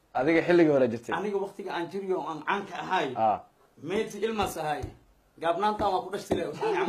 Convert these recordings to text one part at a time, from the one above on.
adiga xilligii hore jirtay aniga waktiga aan jiriyo oo aan caanka ahay ah meyti ilmas ahay gaabnaantaan waa ku dhashtile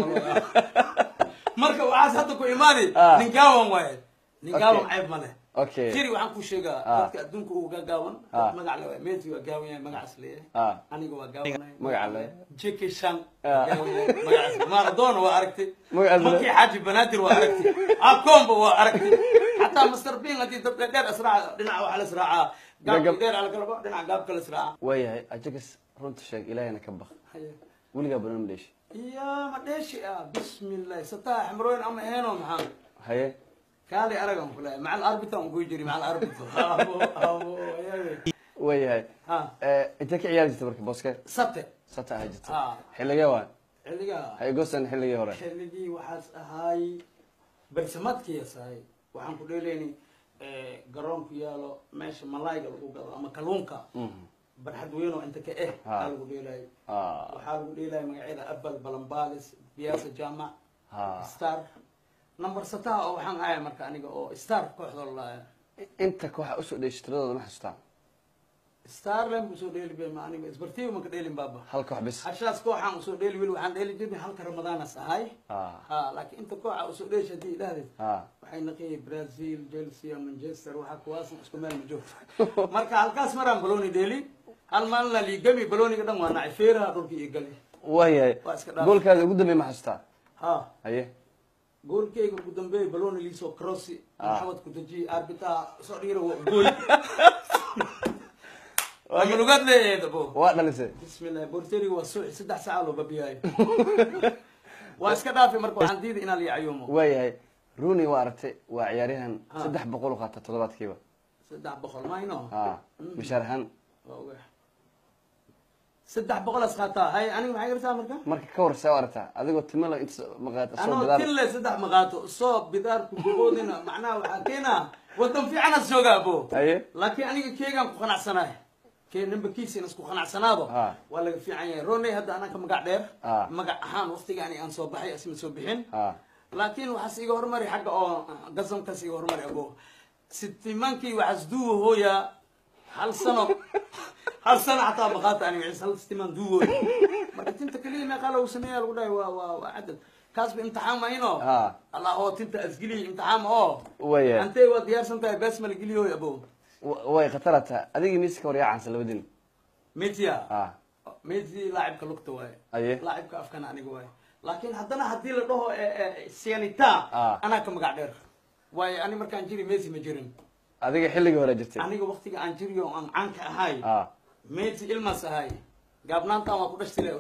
marka waxaas hadda ku imaani Ah. nin gaawan waaye nin gaawan Okay. ceeb ma leh okay jiri waxaan ku sheegaa Ah. dadka adduunka uga gaawan Ah. magac le waay meyti waa gaawan yahay magacaas leeyahay ah aniga waa gaawanay Magaca le. jeki shan Ah. gaawan yahay magacaas maradona waa aragtay Magacaas le. makii xaaji banaadir waa aragtay akomba waa aragtay xataa master bin haddii dab dheer israaca dhinaca waxaa la israacaa Gagab. gaabki dheer alakalabo dhinaca gaabka la israaca waayahay ajagas runta sheeg ilaahayna ka baq Haye. weligaa banooni ma dheeshi يا ما ديش يا بسم الله ستاه حمرون اما هنا محمد haye كالي ارقم كلها مع الاربطه ونقول جري مع الاربطه ابو ابو يا waayahay ها intee ka ciyaari jirtay marka booske سبت sata ahaa jirtay ها xilligee waa xilliga hay goosan xilligii hore xilligii waxaas ahaay barsamadkii yasahay waxaan ku dheelaynay garoonku yaalo meesha malaayga lagu gado ama kalluunka Mhm. barxad weyn oo inta ka eh Ha. aa lagu dheelayo ah waxaa lagu dheelaya magacyada abal balambalis biyaasa jaamac ha star number sataha oo waxaan ahay marka aniga oo star kooxda la inta kooxa usoo dheeshi tiradooda ma xasuustaa starland usoo dheeli bay ma aniga isbartiiba maka dheelin baaba hal koox bis hashaas kooxaan usoo dheeli weli waxaan dheeli jirnay halka ramadaanas ahay ah ha laakiin inta kooxa usoo dheeshi haddii idhahdeed ah waxay naqiyay brazil chelsea manchester waxaa kuwaasna isku meel ma joogto marka halkaas maraan baloni dheeli hal maalina liigami baloniga dhan waa nacay feeraha dhulka iyo gali waayahay Waa iska dhaaf. goolkaada ugu dambeey ma xasuustaa ha haye goolkeyga ugu dambeeyay baloni liisoo crossi Ah. maxamed kudaji arbitaha soo dhiira waa gool ama lugaad leeyahay dabo waa dhalisay bismillah borteriga waa suuxi saddex saaca loo babiyaayo waa iska dhaafay marka waxaan diiday inaan liicayuumo waayahay rooney waa aragtay waa ciyaaryahan Ah. saddex boqol u qaata toddobaadkiiba saddex boqol mayno ah mishaar ahaan waa ogahay saddex boqol as qaataa hay aniga maxay gartaa marka marka ka war see u aragtaa adigoo timalo inta maqaata soo anoo bidaar tille saddex maqaato soo bidaarku bogoodina macnaha waxaa keenaa wadan fiicanas joogaa bo haye laakiin aniga keegaan ku qanacsanahay kee nambarkiisa in isku qanacsanaado Ah. waa laga fiican yahay roney hadda anaka magac dheer Ah. magac ahaan waqtiga ani aan soo baxay asma soo bixin ah laakiin waxaas iga hormari xagga oo gasamkaas iga hormari abo sitimankii waxaas duuwa hooya hal sano hal sano xataa maqaata aniga ciise hal sitimaan duuwooya marka tinta keliya meeqaa lagu sameeya lagu dhahay waa waa waa cadad kaasba imtixaan mayno Ah. allah oo tinta asgeliya imtixaan ma oo waayahay antay waa diyaarsan tahay bees mala geliyoy abo Wa- way khatarata adigii miiska war yaa cansan labadin metia ah messi laacibka lugta waaye Aye. laacibka afkana aniga waaye laakiin haddana haddii la dhaho sianita Ah. anaa ka magac dheer waayo ani markaan jiri messi ma jirin adiga xilligii hore jirtay aniga waktiga aan jiriyo oo aan caanka ahay ah messi ilmas ahay gaabnaantaan waa ku dhashtile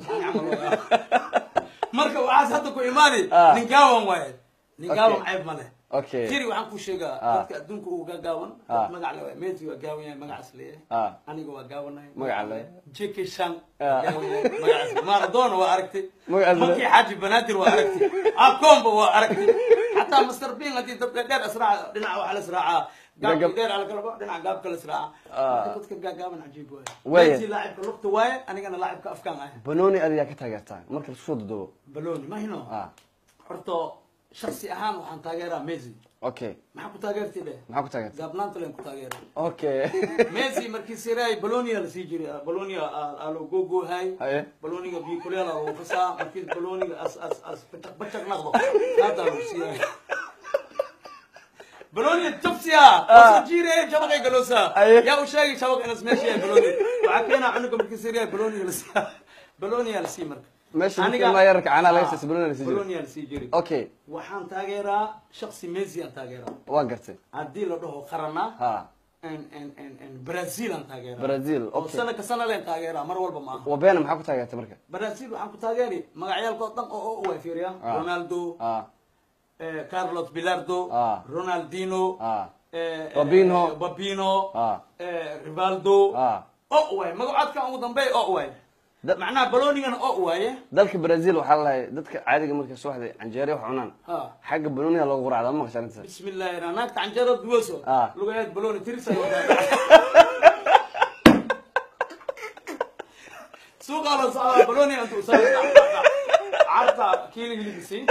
marka waxaas hadda ku imaani Ah. nin gaawan waaye nin gaawan Okay. ceeb ma leh okay jiri waxaan ku sheegaa Ah. dadka adduunka uga gaawan Ah. magac le waaye messi waa gaawan yahay magacaas leeyahay ah aniga waa gaawanahay Magaca le. jeki shan Ah. magacaas maradona waa aragtay Magacaas le. makii xaaji banaadir waa aragtay akomba waa aragtay xataa master bin haddii dab dheer israaca dhinaca waxaa la israacaa gaabki Gagab. dheer alakalabo dhinaca gaabka la israaca Ah. marka dadka gaagaaban cajiib waaye Waaye. messi laacibka lugta waaye anigana laacibka afkaan ahay banooni adigaa ka taageertaa marka lasoo dudubo baloni mahino ah horta shaksi ahaan waxaan taageeraa messi okay maxaa ku taageertay dheh maxaa ku taageertaa gaabnaanta len ku taageeraa okay messi markii siray balonia lasii jiray balonia aa loo googoohay haye baloniga bikuleel lagu qasaa markii baloniga as as as bacak bacak naqdo hada lagu siiyay baloniga jabsiya wasa jiire shabaqay galoosa Aye. yaa u sheegay shabaq inas meesha yahay baloni waxaa keenaa cunuga markii siray baloniga la siiya baloniya la sii marka meesha Aniga- markii maa yararka caanaha laga Ah, siisa banooni lasii jiro baloniya la sii jiray okay waxaan taageeraa shaksi messi aan taageeraa waan gartay haddii la dhaho qarana ha en en en en brazil aan taageeraa Brazil, oo okay. sana ka sana leen taageeraa mar walba maaha wabeena maxaa ku taageertay marka brazil waxaan ku taageeri magacyaalkood dhan oo oo way fiiriya Ah. ronaldo ah eh, carlos bilardo Ah. ronaldino ah eh, eh, Babinho. eh, babino Ah. eh, rivaldo ah oo waay magacoodkan ugu dambeey oo waay Da- macnaha balonigana oo waaye dalka brazil waxaa lalahay dadka caadiga markay subaxdii canjeere wax cunaan ha xagga banooniga loogu quracda ma maqasha arrintaas بسم الله انا ناك عنجرة دوسو آه. لغاية بلوني ترسل سوق على صعب بلوني انت وصلت عرضة كيلو اللي بسي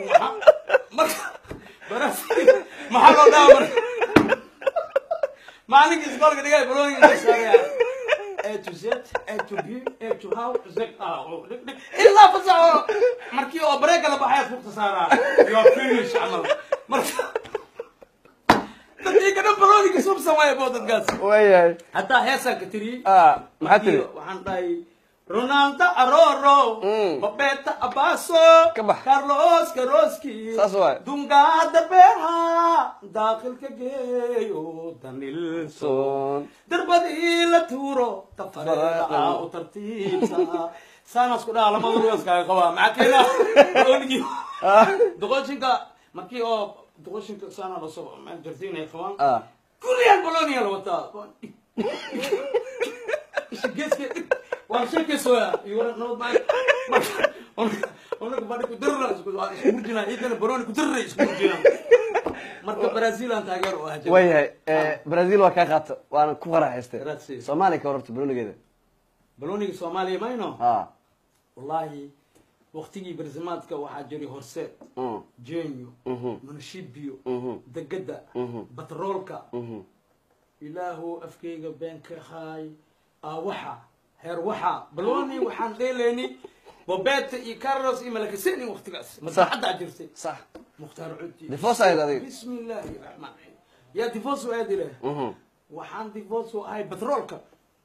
براسي محل دامر maalinkii iskoolka dhigay baloniga ka saaraya A to Z, A to B, A to how, Z, ah, oh, dhig, dhig. ilaa fasaxo markii oo bareega la baxay fuuqta saaraa you are finish camal marka dadkii ka dhan baloniga sub sameeya boo dadkaas waayahay hataa heesaan ka tiriyey ah maxaa tiri waxaan dhahay ronaldo aroro Mm. roberta abaso Ka bax. carlos karoski Saas waay. dungaada beerha daaqilka geeyo danilso son darbadii la tuuro tafareedaa u tartiibsa saanaas ku dhaha lamada lugaskaaga qabaa maxaa keena balonigii doqoshinka markii oo doqoshinka saana lasoo jartiin ay qabaan ah kulliyan bolonia la wataa geeska waan sheekaysoya nabad maa marka badi kudirra isku murjina ciidana boloni kudirra isku murjina marka brazil aan taageer u ahaa waayahay eh, brazil waa kaa qaato waana ku faraxaystay Grazie. soomaaliya ka wararta balonigeeda boloniga soomaaliya mayno ah wallahi waktigii barsimaadka waxaa jiray horseed mm, jenyo mhm, munashibio mhm, degada mhm, batroolka mhm. ilaahu afkayga been ka haay aawaxa heer waxa baloni waxaan dheeleyni bobeta iyo carlos iyo malakaseni waktigaas masaxaddaa jirtay sax mukhtaar cudi Divorce ahayd adiga? bismi illaahi raxmaan raxiim yaa divorce aadi leh Mhm. waxaan divorce u ahay batroolka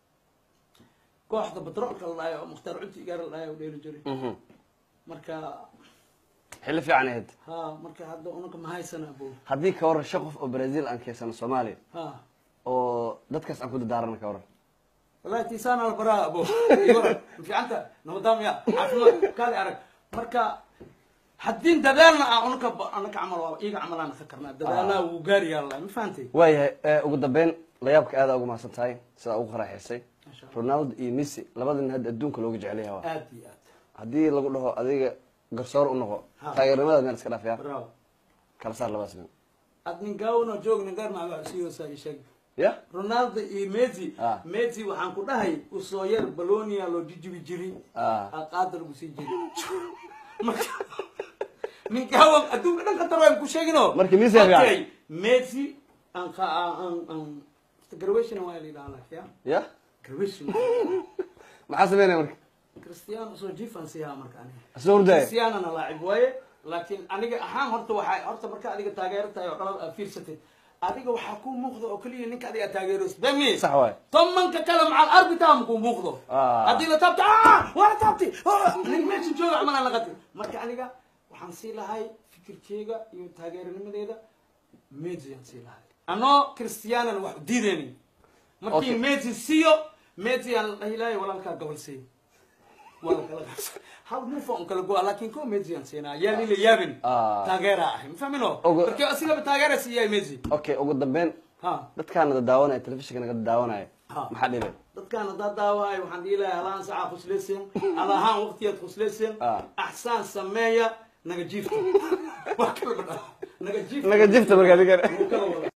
kooxda batroolka la dhahayo oo mukhtaar cudi gaar la dhahayo u dheeli jiray Mhm. marka xilli fiican ahayd ha marka hadda unaka mahaysana bo haddii ka waran shan qof oo brazil aan keysano soomaaliya ha oo dadkaas aan ku dadaarana ka waran والله تيسان البراء ابو يورا في انت نظام يا عفوا كالي ارك مركا حدين ددالنا انك انك عمل ايغا عمل انا فكرنا ددالنا وغاري يلا ما فهمتي waayahay eh, ugu dambeyn layaabka aada ugu mahadsan tahay sidaa ugu qaraxaysay ما شاء الله ronaldo iyo messi labada nin hadda adduunka looga jecel yahay waa ادي اد haddii lagu dhaho adiga garsoor u noqo Ha. taageernimada meel iska dhaafaya براو kala saar labadaas nin اد نغاونا جوج نغار مع سيو ساي شيغ ya رونالدو اي ميسي Ah. ميسي waxaan ku dhahay u soo yar balonia loo jijibi jiri ah qaadar ugu sii jiri marka ninkaawan adduunka dhan ka taro aan ku sheegino Marka Messi ayaa fiican. Okay, Messi aan ka aan aan graduation waa la yidhaahdaa ya ya graduation maxaa sameynaya marka Cristiano soo jifan siyaa marka aniga soo hurdaya Cristiano na laacib waaye laakiin aniga ahaan horta waxay horta marka adiga taageero tahay oo dhalad aad fiirsatid adiga waxaa kuu muuqda oo keliya ninka adiga taageeros dami sax waay tomanka kale macal arbitaam kuu muuqdo Ah. haddii la taabto ah waa la taabtay Ah, nin meesha jooga camal la qatay marka aniga waxaan sii lahay fikirkeyga iyo taageeranimadeeda Messi aan sii lahay anoo Cristiano wax u diidaynin markii Okay. Messi siiyo Messi aan la ilahay walaalkaa gobol siiyo wala kala qabso hal mufa on kala go'a laakiin ko Messi aan siinaa yaa lila yaabin Ah. taageera ah ma fahmino Ogo- markii asigaba taageera siiyay Messi okay ugu dambeyn ha dadkaana daawanaya telefishinka naga daawanaya Ha. maxaa dhibay dadkaan haddaa daawahay waxaan dhihi lahaa halaan sacaa khuslaysin alahaan waqtiyaad khuslaysin Ah. axsaan sameeya naga jiifta wax kala badha naga jiifta naga jifta markaa adiga Wuu kala wada